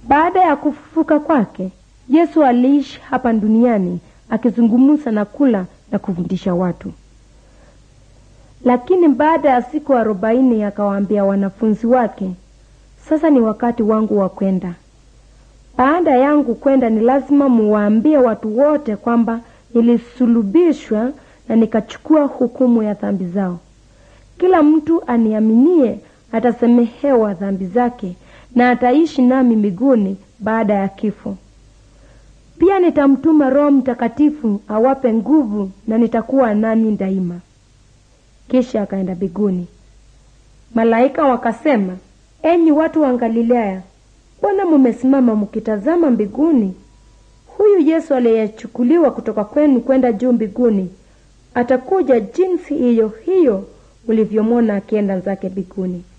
Baada ya kufufuka kwake, Yesu aliishi hapa duniani akizungumza na kula na kufundisha watu. Lakini baada ya siku arobaini akawaambia wanafunzi wake, sasa ni wakati wangu wa kwenda. Baada yangu kwenda, ni lazima muwaambie watu wote kwamba nilisulubishwa na nikachukua hukumu ya dhambi zao. Kila mtu aniaminie atasamehewa dhambi zake na ataishi nami mbinguni baada ya kifo. Pia nitamtuma Roho Mtakatifu awape nguvu na nitakuwa nanyi daima. Kisha akaenda mbinguni. Malaika wakasema, enyi watu wa Galilaya, mbona mumesimama mkitazama mbinguni? Huyu Yesu aliyechukuliwa kutoka kwenu kwenda juu mbinguni atakuja jinsi hiyo hiyo ulivyomwona akienda zake mbinguni.